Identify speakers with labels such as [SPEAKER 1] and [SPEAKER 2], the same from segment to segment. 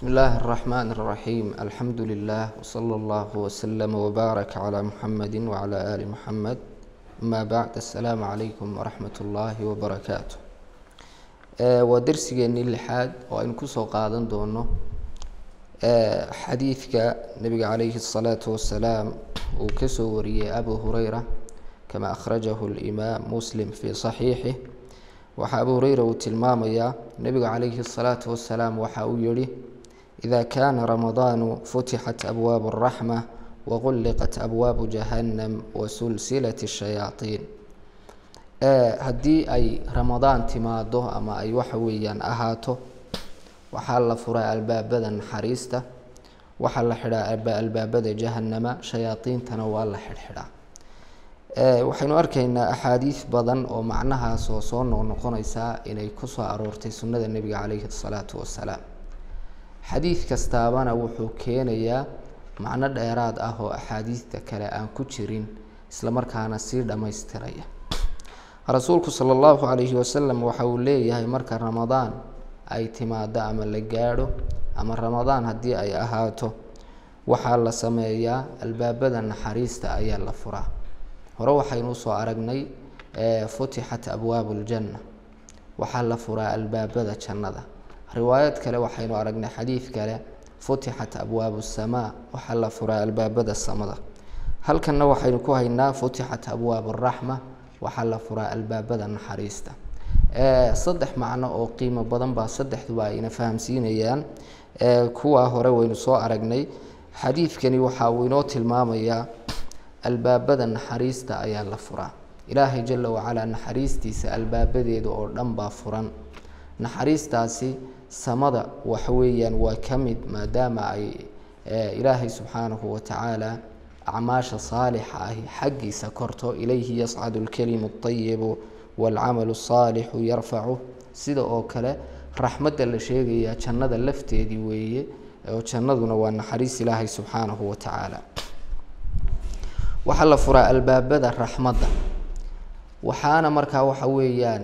[SPEAKER 1] بسم الله الرحمن الرحيم الحمد لله وصلى الله وسلم وبارك على محمد وعلى آل محمد أما بعد السلام عليكم ورحمة الله وبركاته waa darsigeennii lixaad oo aynu kusoo qaadan doono xadiidka nebiga calayhi الصalaaةu wasalaam uu kasoo wariyey abu hureyra kama akhrajahu اlimaam muslim fii صaxiixih waxaa abu hureyra uu tilmaamayaa nebigu calayhi الصalaaةu wasalaam waxa uu yihi إida kana ramadaanu futixat abwaabu الraxma waqulliqat abwaabu jahannam wasulsilat الshayaaطiin haddii ay ramadaan timaado ama ay waxa weeyaan ahaato waxaa la furaa albaabada naxariista waxaa la xidhaa albaabada jahanama shayaadiintana waa la xidhxidhaa waxaynu arkaynaa axaadiis badan oo macnahaas oo soo noqnoqonaysaa inay kusoo aroortay sunnada nebiga calayhi الsalaatu wasalaam xadiid kastaabana wuxuu keenayaa macno dheeraad ah oo axaadiista kale aan ku jirin islamarkaana sii dhammaystiraya rasuulku sala allahu calayhi wasalam waxa uu leeyahay marka ramadaan ay timaado ama la gaadho ama ramadaan haddii ay ahaato waxaa la sameeyaa albaabada naxariista ayaa la furaa hore waxaynu usoo aragnay futixat abwaabu ljanna waxaa la furaa albaabada jannada riwaayad kale waxaynu aragnay xadiid kale futixat abwaabu samaa waxaa la furaa albaabada samada halkanna waxaynu ku haynaa futixat abwaabu raxma waxaa la furaa albaabada naxariista saddex macno oo qiimo badan baa saddexduba ayna fahamsiinayaan kuwaa hore waynu soo aragnay xadiidkani waxa uu inoo tilmaamayaa albaabada naxariista ayaa la furaa ilaahay jala wacalaa naxariistiisa albaabadeeda oo dhan baa furan naxariistaasi samada waxa weeyaan waa ka mid maadaama ay ilaahay subxaanahu watacaala acmaasha saalixa ahi xaggiisa korto ilayhi yascadu lkelimu اطayibu wاlcamalu الsaalixu yarfacu sida oo kale raxmadda la sheegaya jannada lafteedii weeye oo jannaduna waa naxariis ilaahay subxaanahu watacaala waxaa la furaa albaabada raxmadda waxaana markaa waxa weeyaan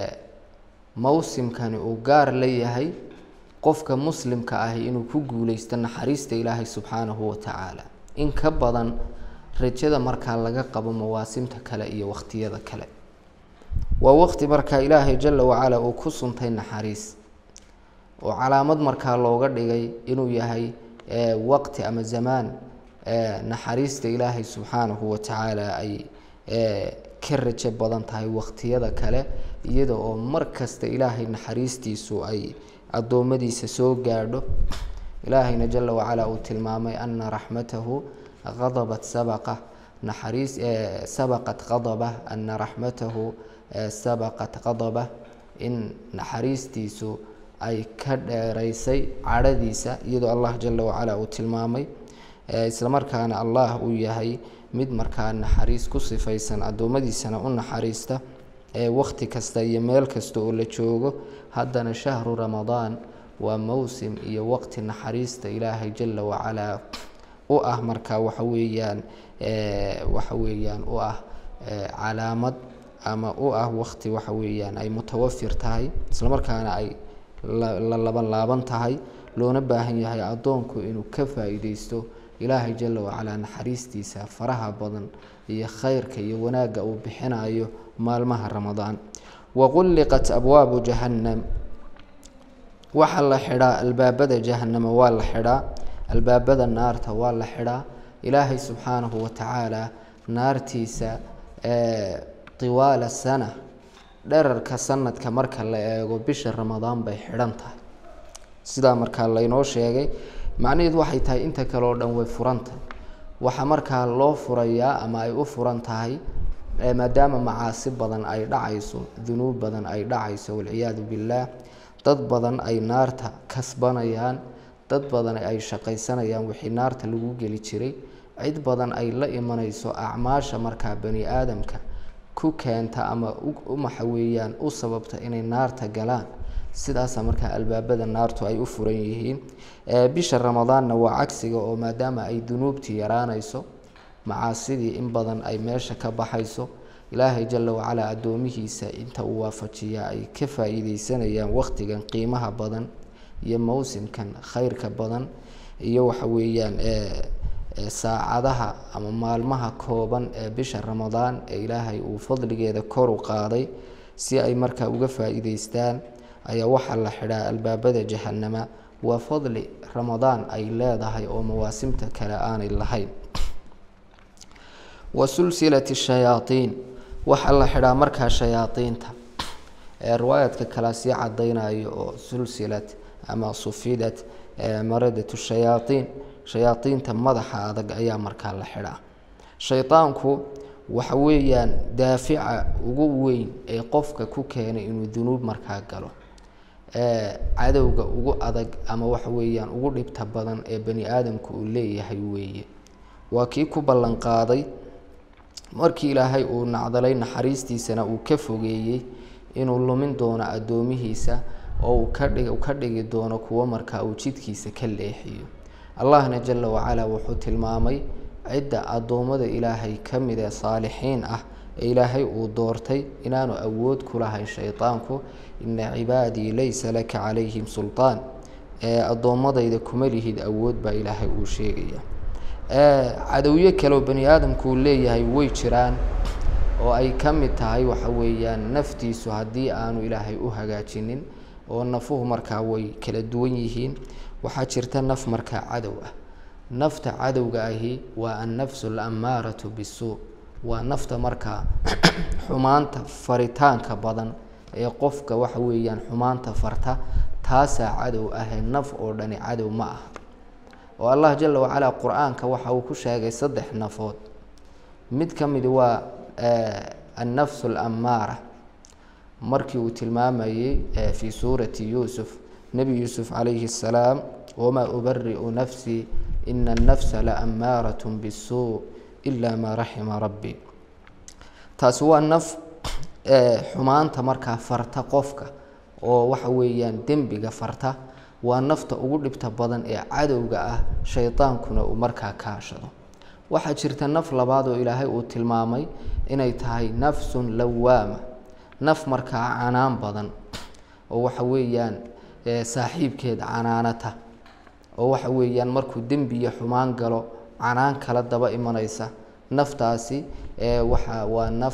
[SPEAKER 1] mawsimkani uu gaar la yahay qofka muslimka ahi inuu ku guuleysto naxariista ilaahay subxaanahu watacaala in ka badan rajada markaa laga qabo mawaasimta kale iyo wakhtiyada kale waa waqti markaa ilaahay jala wacala uu ku suntay naxariis oo calaamad markaa looga dhigay inuu yahay waqti ama zamaan naxariista ilaahay subxaanahu watacaala ay ka rajo badan tahay wakhtiyada kale iyada oo mar kasta ilaahay naxariistiisu ay addoommadiisa soo gaadho ilaahayna jala wacala uu tilmaamay ana raxmatahu qadabat sabaqa naxariis sabaqat qadabah ana raxmatahu sabaqat qadabah in naxariistiisu ay ka dheeraysay cadhadiisa iyadoo allah jala wacala uu tilmaamay islamarkaana allah uu yahay mid markaa naxariis ku sifaysan addoommadiisana u naxariista wakti kasta iyo meel kasta oo la joogo haddana shahru ramadaan waa mowsim iyo waqti naxariista ilaahay jala wacalaa u ah markaa waxa weeyaan waxa weeyaan u ah calaamad ama u ah waqti waxa weeyaan ay mutawafir tahay islamarkaana ay la laban laaban tahay loona baahan yahay addoonku inuu ka faa-iideysto ilaahay jala wacalaa naxariistiisa faraha badan iyo khayrka iyo wanaagga uu bixinayo maalmaha ramadaan waqulliqat abwaabu jahannam waxaa la xidhaa albaabada jahanama waa la xidhaa albaabada naarta waa la xidhaa ilaahay subxaanahu watacaala naartiisa tiwaala sana dherarka sanadka marka la eego bisha ramadaan bay xidhan tahay sidaa markaa laynoo sheegay macnaheedu waxay tahay inta kale oo dhan way furantahay waxaa markaa loo furayaa ama ay u furan tahay maadaama macaasi badan ay dhacayso dunuub badan ay dhacayso walciyaadu billaah dad badan ay naarta kasbanayaan dad badan ay shaqaysanayaan wixii naarta lagu geli jiray cid badan ay la imanayso acmaasha markaa bani aadamka ku keenta ama umaxa weeyaan u sababta inay naarta galaan sidaasa markaa albaabada naartu ay u furan yihiin bisha ramadaanna waa cagsiga oo maadaama ay dunuubtii yaraanayso macaasidii in badan ay meesha ka baxayso ilaahay jala wacalaa addoomihiisa inta uu waafajiyaa ay ka faa-iideysanayaan wakhtigan qiimaha badan iyo mawsimkan khayrka badan iyo waxa weeyaan saacadaha ama maalmaha kooban ee bisha ramadaan ee ilaahay uu fadligeeda kor u qaaday si ay markaa uga faa-iideystaan ayaa waxaa la xidhaa albaabada jahanama waa fadli ramadaan ay leedahay oo mawaasimta kale aanay lahayn wa sulsilati shayaaiin waxaa la xidhaa markaa shayaaiinta ee riwaayadka kale sii cadaynayo oo sulsilad ama sufidat maradatu shayaaiin shayaaiinta madaxa adag ayaa markaa la xidhaa shaydaanku waxa weeyaan daafica ugu weyn ee qofka ku keenay inuu dunuub markaa galo cadowga ugu adag ama waxa weeyaan ugu dhibta badan ee bani aadamku uu leeyahay weeye waa kii ku ballan qaaday markii ilaahay uu nacdalay naxariistiisana uu ka fogeeyey inuu lumin doono addoomihiisa oo uu kadhig ka dhigi doono kuwo markaa uu jidkiisa ka leexiyo allahna jala wacalaa wuxuu tilmaamay cidda addoommada ilaahay ka mid ee saalixiin ah ee ilaahay uu doortay inaanu awood ku lahayn shaydaanku ina cibaadii laysa laka calayhim sultaan ee addoommadayda kuma lihid awood baa ilaahay uu sheegaya cadowyo kaleoo bani aadamku uu leeyahay way jiraan oo ay ka mid tahay waxa weeyaan naftiisu haddii aanu ilaahay u hagaajinin oo nafuhu markaa way kala duwan yihiin waxaa jirta naf markaa cadow ah nafta cadowga ahi waa annafsu alammaaratu bisuu waa nafta markaa xumaanta faritaanka badan ee qofka waxa weeyaan xumaanta farta taasaa cadow ahee naf oo dhani cadow ma aha oo allah jala wacalaa qur-aanka waxa uu ku sheegay saddex nafood mid ka midi waa annafsu alammaara markii uu tilmaamayey fii suurati yuusuf nebi yuusuf calayhi assalaam wamaa ubari'u nafsii ina annafsa la ammaarat bisuu ila maa raxima rabbi taasi waa naf xumaanta markaa farta qofka oo waxa weeyaan dembiga farta waa nafta ugu dhibta badan ee cadowga ah shaydaankuna uu markaa kaashado waxaa jirta naf labaad oo ilaahay uu tilmaamay inay tahay nafsun lawaama naf markaa canaan badan oo waxa weeyaan saaxiibkeed canaanata oo waxa weeyaan markuu dembi iyo xumaan galo canaan kala daba imanaysa naftaasi waxa waa naf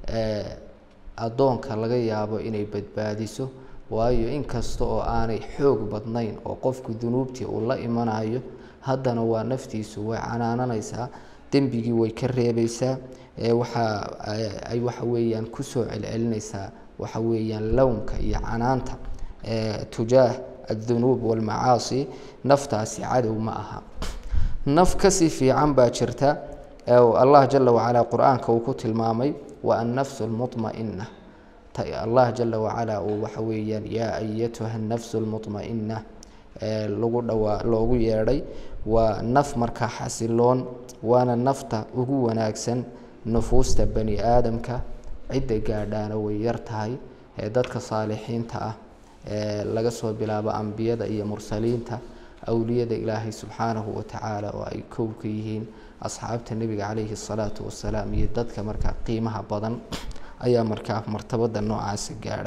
[SPEAKER 1] addoonka laga yaabo inay badbaadiso waayo inkasta oo aanay xoog badnayn oo qofku dunuubtii uu la imanayo haddana waa naftiisu way canaananaysaa dembigii way ka reebaysaa waxa ay waxa weeyaan kusoo celcelinaysaa waxa weeyaan lownka iyo canaanta tujaah addunuub walmacaasi naftaasi cadow ma aha naf kasii fiican baa jirta allah jala wacalaa qur-aanka uu ku tilmaamay waa annafsu lmuطmaئina allah jala wacalaa uu waxa weeyaan yaa ayatuha nafsu lmuطmaئina lagu dhawaa loogu yeedhay waa naf markaa xasiloon waana nafta ugu wanaagsan nufuusta bani aadamka cidda gaadhaana way yar tahay ee dadka saalixiinta ah ee laga soo bilaabo ambiyada iyo mursaliinta awliyada ilaahay subxaanahu watacaala oo ay kow ka yihiin asxaabta nebiga calayhi الsalaatu wasalaam iyo dadka markaa qiimaha badan ayaa markaa martabada noocaasa gaadha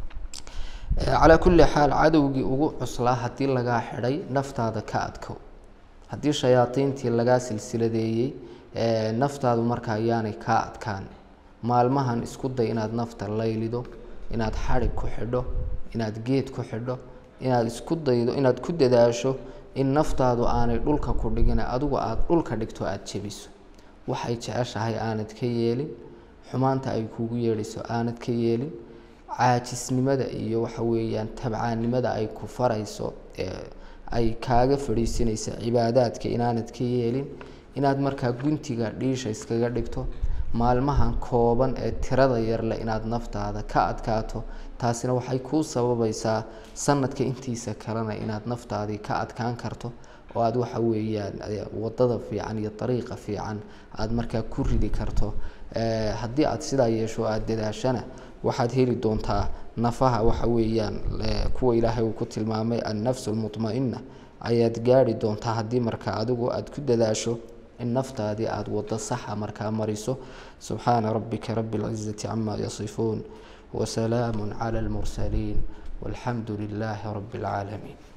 [SPEAKER 1] calaa kulli xaal cadowgii ugu cuslaa haddii lagaa xidhay naftaada ka adkow haddii shayaadiintii lagaa silsiladeeyey naftaadu markaa ayaanay kaa adkaan maalmahan isku day inaad nafta laylido inaad xadhig ku xidho inaad geed ku xidho inaad isku daydo inaad ku dadaasho in naftaadu aanay dhulka ku dhigin adigu aada dhulka dhigto aada jebiso waxay jeceshahay aanad ka yeelin xumaanta ay kuugu yeedhayso aanad ka yeelin caajisnimada iyo waxa weeyaan tabcaannimada ay ku farayso ee ay kaaga fadhiisinaysa cibaadaadka inaanad ka yeelin inaad markaa guntiga dhiisha iskaga dhigto maalmahan kooban ee tirada yarleh inaad naftaada ka adkaato taasina waxay kuu sababaysaa sanadka intiisa kalena inaad naftaadii ka adkaan karto oo aada waxa weeyaan wadada fiican iyo dariiqa fiican aada markaa ku ridi karto haddii aada sidaa yeesho aada dadaashana waxaad heli doontaa nafaha waxa weeyaan kuwa ilaahay uu ku tilmaamay annafsu almuطmaئina ayaad gaari doontaa haddii markaa adigu aada ku dadaasho in naftaadii aada wado saxa markaa mariso subxaana rabbika rabi اlcizati cama yasifuun wasalaamu clى اlmursaliin walxamdu lilaahi rabi اlcaalamiin